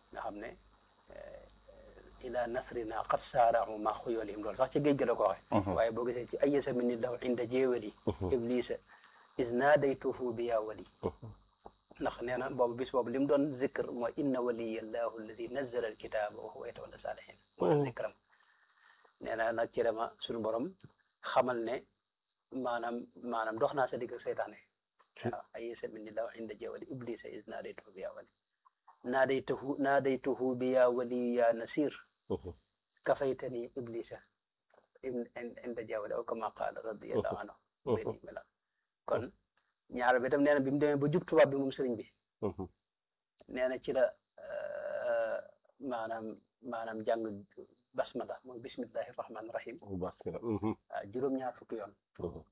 nga xam ne ila nasrina qad saarau ma xuyolihim loolu sax ci géej gi la ko waxe waaye boo gisee ci ayesa min ni daw inda jéewali iblisa is naadaytuhu bi yaa wali ndax nee na boobu bis boobu li mu doon zikr mooy inna waliyallahu alladi nazzala alkitaba wa huwa yatawalla salihin mooy zikram nee na nag ci dama suñu borom xamal ne maanaam maanaam dox naa sa digg ak seytaane waaw ayesa min ni daw inda jéewali iblisa is naadaytuhu bi yaa wali naadaytuhu naadaytuhu bi yaa wali yaa nasir kafaytani iblisa inda jéewali aw kama qaala radiyallahu anhu wéti mela kon ñaar bi tam nee na bi mu demee ba jub tubaab bi moom sëriñ bi nee na ci la maanaam maanaam jàng basmala mooy bismillahi rahmaani rahim waaw juróom-ñaar fukki yoon waaw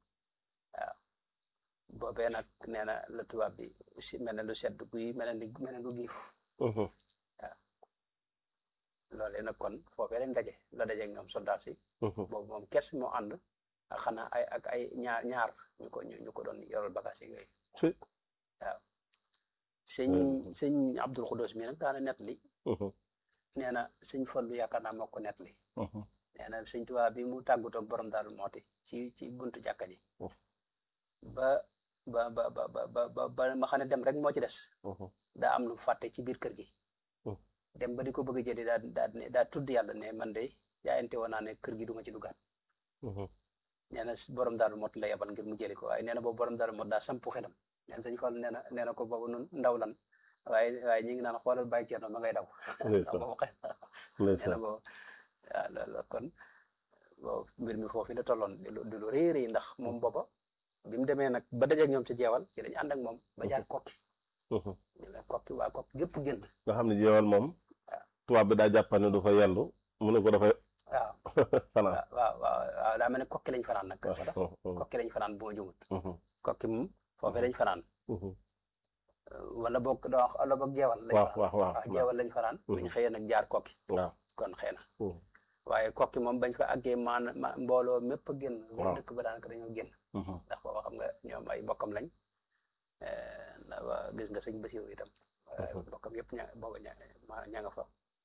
boobee nag nee na la tubaab bi si mel ne lu sedd guy mel ne mel ne lu giif waaw loolee nag kon foofee lañ daje la daje ak ñoom soldat si boobu moom kes moo ànd ak xanaa ay ak ay ñaar ñaar ñu ko ñu ko doon yoral bagage yi yooyu waaw sëñ sëñ Abdul Xudos mi nag daana net li nee na sëñ Fallu yaakaar naa moo ko net li nee na sëñ Tuubaa bi mu tàggutoog borom daal mooti ci ci buntu jàkka ji ba ba ba ba ba ba ba ma xam ne dem rek moo ci des daa am lu fàtte ci biir kër gi dem ba di ko bëgg a jëli daa daa daa tudd yàlla ne man de jaayante woon naa ne kër gi du ma ci duggaat nee na borom daal mot la yebal ngir mu jëli ko waaye nee na boobu borom daal mot daa sampu xelam nee na sëñ Fall nee na nee na ko boobu nun ndaw lan waaye waaye ñi ngi naan xoolal bàyyi ceerno ma ngay daw boobu xe nee na boobu waaw loolu kon boobu mbir mi foofu la tolloon di lu di lu rëy rëy ndax moom booba bi mu demee nag ba dajeeg ñoom ci jeewal ci lañu ànd ak moom ba jaar kokki ñëwee kokki waa kokki yëpp génn nga xam ne jeewal moom tubaab bi daa jàpp ne du fa yendu mu ne ko dafay waaw fanaan waaw waaw waaw daa mel ne kokki lañ fanaan nag kokki lañ fanaan bu ma jumut kokki moom foofee lañ fanaan wala boog doo wax wala boog jeewal lañ waaw fanaan waaw waaw jeewal lañ fanaan buñ xëyee nag jaar kokki waaw kon xëy na waaye kokki moom bañ fa àggee maan ma mbooloo mépp a génn waaw dëkk ba daanaka dañoo génn ndax booba xam nga ñoom ay bokkam lañ ndax waa gis nga sëñ Basiru itam waaye bokkam yëpp ña booba ña ma ña nga fa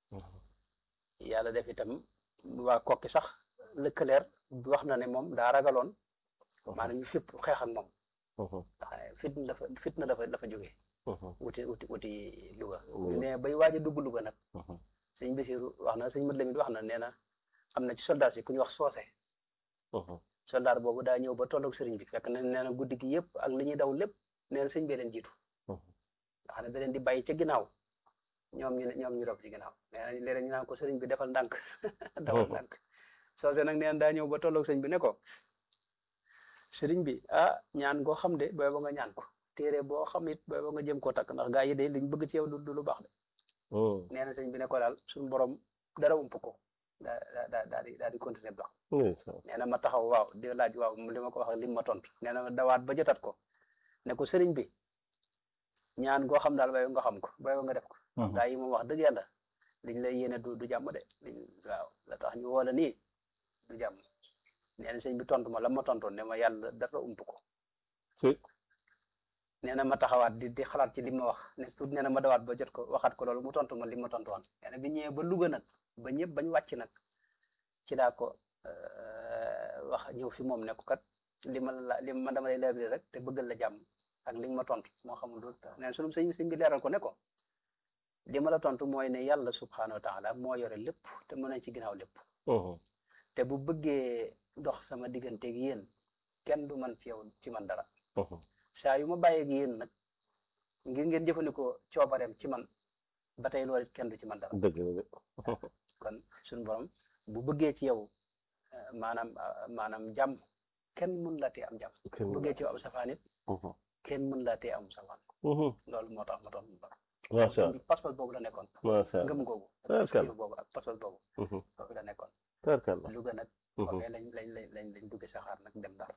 yàlla def itam waa kokki sax lëkkaleer wax na ne moom daa ragaloon maanaam ñu fépp xeex ak moom ndax fitna dafa fitna dafa dafa jógee wuti wuti wuti Louga ñu ne bay waaj a dugg Louga nag sëñ Basiru wax na sëñ Mat Lamin wax na nee na am na ci soldat si ku ñu wax soose soldat boobu daa ñëw ba tolloog sëriñ bi fekk na nee na guddi gi yëpp ak li ñuy daw lépp nee na sëñ bi leen jiitu nga xam ne da leen di bàyyi ca ginnaaw ñoom ñu ne ñoom ñu rob ci ginnaaw nee na léeg-léeg ñu naan ko sëriñ bi defal ndànk defal ndànk soose nag nee na daa ñëw ba tolloog sëñ bi ne ko sëriñ bi ah ñaan goo xam de booy ba nga ñaan ko téere boo xam it booy ba nga jëm koo takk ndax gaa yi de liñ bëgg ci yow du du lu baax de nee na sëñ bi ne ko daal suñu borom dara ump ko daa daa daa daa di daa di continuer dox nee na ma taxaw waaw di laaj waaw li ma ko wax lim ma tontu nee na ma dawaat ba jotat ko ne ko sëriñ bi ñaan goo xam daal booy nga xam ko booy nga def ko gaa yi moom wax dëgg yàlla liñ lay yéene du du jàmm de liñ waaw la tax ñu woo la nii du jàmm nee na sëñ bi tontu ma la ma tontoon ne ma yàlla dara ump ko nee na ma taxawaat di di xalaat ci li ma wax ne tuut nee na ma dawaat ba jot ko waxaat ko loolu mu tontu ma li ma tontu woon nee na bi ñëwee ba Louga nag ba ñëpp bañ wàcc nag ci daa ko wax ñëw fi moom ne ko kat li ma la li ma dama lay leeral rek te bëggal la jàmm ak li nga ma tontu moo xamul loolu nee na sunu sëñ sëñ bi leeral ko ne ko li ma la tontu mooy ne yàlla subhaanahu wa taala moo yore lépp te mën nañ ci ginnaaw lépp te bu bëggee dox sama digganteeg yéen kenn du man ci yow ci man dara saa yu ma bàyyeeg yéen nag ngir ngeen jëfandikoo coobareem ci man ba tey loolu it kenn du ci man dara dëgg la kon suñu borom bu bëggee ci yow maanaam maanaam jàmm kenn mën laa tee am jàmm bu bëggee ci yow am safaan it kenn mën laa tee am safaan loolu moo tax ma doon mu baax macha allah pas-pas boobu la nekkoon macha allah ngëm googu Tarkal. pasteur boobu ak pas-pas boobu foofu la nekkoon tarkal la Louga nag foofee lañ lañ lañ lañ lañ dugge saxaar nag dem Ndar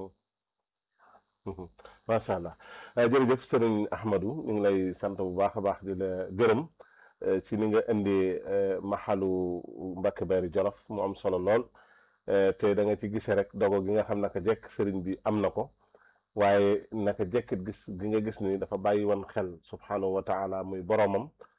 macha allah jërëjëf sëriñ Ahmadou ñu ngi lay sant bu baax a baax di la gërëm eh, ci ni nga indi eh, maxalu Mbacke Bari Jolof mu am solo lool eh, te da nga ci gisee rek dogo gi nga xam naka jekk sëriñ bi am na ko waaye naka jekkit gis gi nga gis ni dafa bàyyi woon xel subhanahu wa taala muy boromam